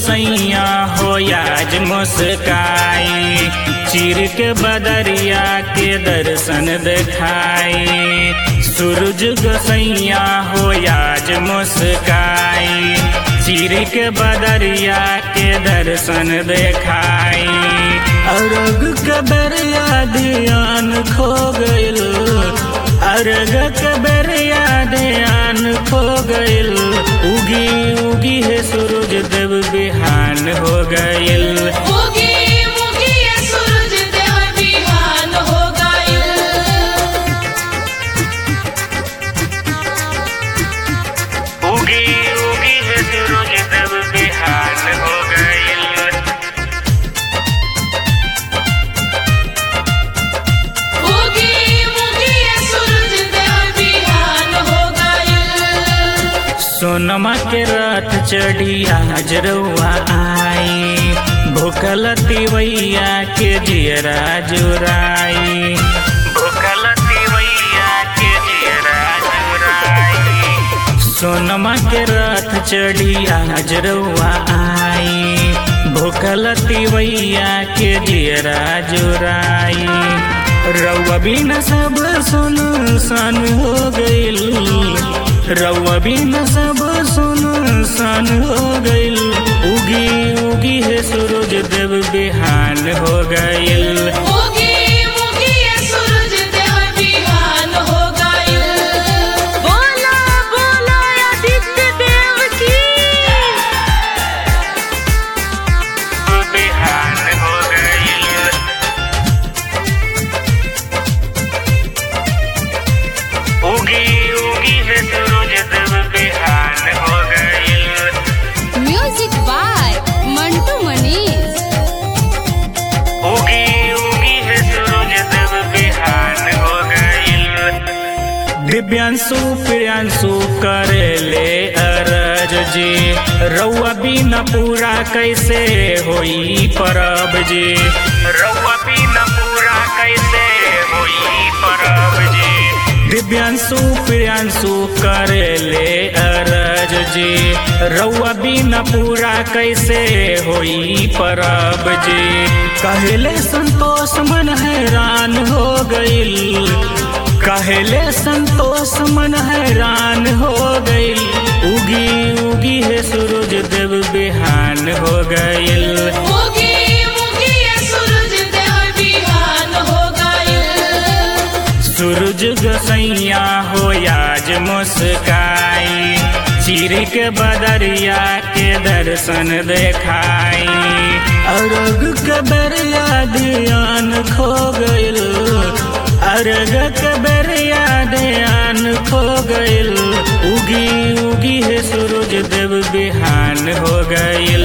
गोसैया हो आज मुस्काई चीर के बदरिया के दर्शन दिखाई सूरज गोसैया हो आज मुस्काई चीर के बदरिया के दर्शन दिखाई अरग के दरिया ध्यान खो गइल अरग के दरिया ध्यान खो गइल उगी उगी है सूरज देव बिहान हो गइल उगी उगी ये सूरज देव बिहान हो गइल उगी उगी है सूरज देव बिहान हो गइल उगी उगी ये सूरज देव बिहान हो गइल सोनमा के रथ चढ़ी आज रउआ आई भूखल तिवैया के जियरा जुराई भूखल तिवैया के जियरा जुराई सोनमा के रथ चढ़ी आज रउआ आई भूखल तिवैया के जियरा जुराई रउआ बिना सब सुन सन हो गइल रउआ बिना सब सुन सन हो गइल उगी उगी है सूरज देव बिहान हो गइल उगी उगी ये सूरज देव बिहान हो गइल बोला बोला आदित्य देव की बिहान हो गइल उगी उगी है सूरज देव बिहान हो गइल म्यूजिक बाय मंटू मनीष उगी उगी है सूरज देव बिहान हो गइल दिव्यांशु प्रियांशु करेले अरज जी रउआ बिना पूरा कैसे होई परब जी रउआ बिना पूरा कैसे होई परब जी दिव्यांशु प्रियांशु करेले अरज जी रउआ बिना पूरा कैसे होई परब जी कहले संतोष मन हैरान हो गइल कहले संतोष मन हैरान हो गइल उगी उगी है सूरज देव बिहान हो गइल उगी उगी ये सूरज देव बिहान हो गइल सूरज गोसैया हो आज मुस्काई चीर के बदरिया के दर्शन देखाई अरग के दरिया ध्यान खो गइल अरग के दरिया ध्यान खो गइल उगी उगी है सूरज देव बिहान हो गइल